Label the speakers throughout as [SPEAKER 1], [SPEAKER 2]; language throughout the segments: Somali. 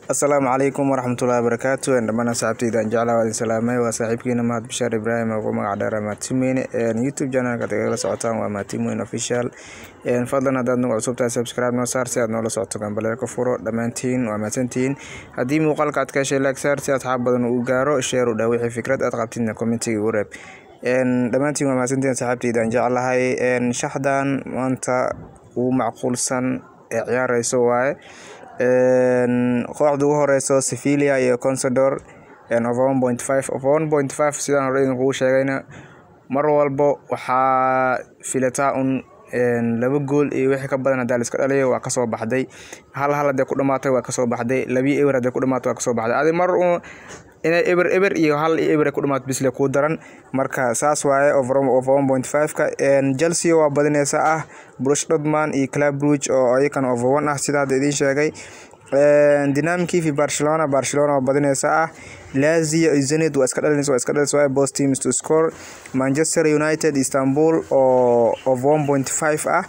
[SPEAKER 1] asalaamu calaykum waraxmatullaahi wabarakaatu dhammaan asxaabtayda aan jeclaa waa idin salaamay waa saaxiibkiina mahad bashaar ibraahim ugu magac dheera maatimeyne youtube channelka ad igala socotaan waa maatimeyne official fadlan haddaad nagu cusubtahay subscribe noo saar si aad noola socoto gambaleelka furo dhammaantiin waa mahadsantihiin haddii muuqaalka aad ka heshay like saar si asxaab badan uu gaaro sheer u dhaa wixii fikrad aad qabtidna commentiga ugu reeb dhammaantiin waa mahadsantihiin asxaabtayda aan jeclahay shaxdan maanta ugu macquulsan ee ciyaareyso waaye kooxda ugu horeyso sevilia iyo consador sidaan hore idinkugu sheegayna mar walbo waxaa filataa un laba gool iyo wixii ka badan hadaa la iska dhaliyo waa kasoo baxday hal hal hadee ku dhamaatay waa kasoo baxday labii eber hadee ku dhamaatay waa kasoo baxday adi mar un inay eber eber iyo hal iyo eber ku dhamaat bisle kuu daran marka saas waaye ka chelsea waa badineysa ah brush dodman iyo club bruge oo iyakan over one ah sida hadda idiin sheegay dynamkiifi barcelona barcelona waa badineysa ah lazio iyo zenit waa iska dhalinaysa waa iska dhalinaysa waaye both teams to score manchester united istanbul oo over one point five ah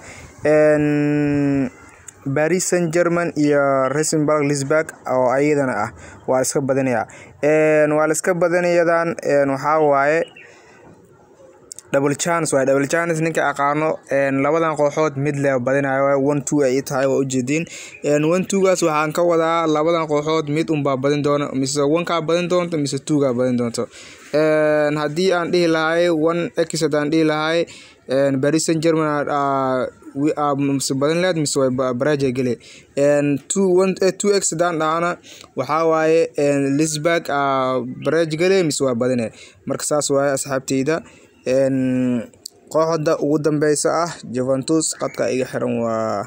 [SPEAKER 1] paris saint german iyo resenburg lisburg oo ayadana ah waa la iska badinayaa waa la iska badinayadan waxaa waaye double chance waaye double chance ninka aqaano labadan kooxood mid le badinayo one two ay tahay waa ujeediin one two-gaas waxaan ka wadaa labadan kooxood mid unbaa badin doona mise one-kaa badin doonto mise two-gaa badin doonto haddii aan dhihi lahay one x haddaan dhihi lahay paris saint german mise badin leed mise way baraja gele two x haddaan dhahana waxaa waaye lisburg baraj gele mise waa badine marka saas waaye asxaabteyda kooxda ugu dambeysa ah juventus qadka iga xiran waa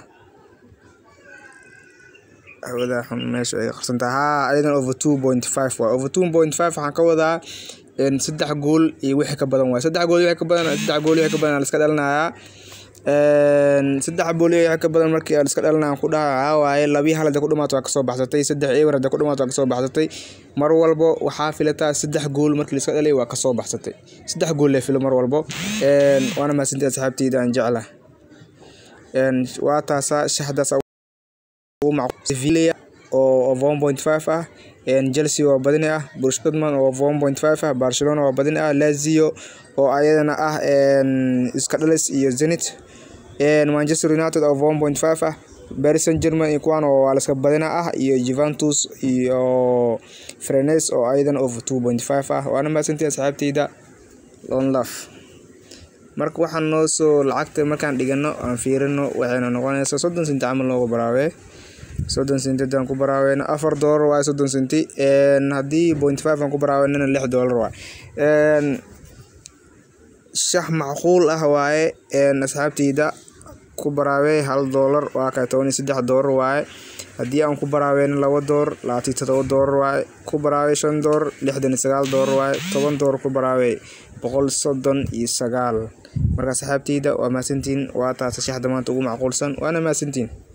[SPEAKER 1] hawada xun meesha ay qarsanta haa ayadan over two point five waa over two point five waxaan ka wadaa saddex gool iyo wixii ka badan waay saddex gool wixii ka badan saddex gool wixii ka badan la iska dhalinayaa saddex bool wixii ka badan markii la iska dhalinayaan ku dhaha waxaa waaye labii hal hadee ku dhamaato waa kasoo baxsatay saddex ewer hadee ku dhamaato waa kasoo baxsatay mar walbo waxaa filataa saddex gool markii la iska dhalay waa kasoo baxsatay saddex gool lee filo mar walbo waana mahadsantii asxaabteyda aan jecla waa taasaa shaxdaas Sevilla oo over one point five ah Chelsea waa badini ah Borussia Dortmund oo over one point five ah Barcelona waa badini ah Lazio oo ayadana ah iska dhalis iyo Zenit Manchester United oo over one point five ah Paris Saint-Germain iyo kuwan oo waa la iska badina ah iyo Juventus iyo Rennes oo ayadana over two point five ah waana mahadsantii asxaabteyda long love marka waxaan noo soo lacagta markaan dhigano aan fiirino waxayna noqonaysaa soddon senti camal noogu baraawee soddon senti haddaan ku baraaweyno afar doolar waaye soddon senti haddii point five aan ku baraaweynana lix doolar waaye shax macquul ah waaye asxaabteyda ku baraawey hal doolar waa kay toban iyo saddex doolar waaye haddii aan ku baraaweyno laba doolar labaatan iyo todoba doolar waaye ku baraawey shan doolar lixdan iyo sagaal doolar waaye toban doolar ku baraawey boqol soddon iyo sagaal marka asxaabteyda waa mahadsantiin waa taasa shaxda maanta ugu macquulsan waana mahadsantiin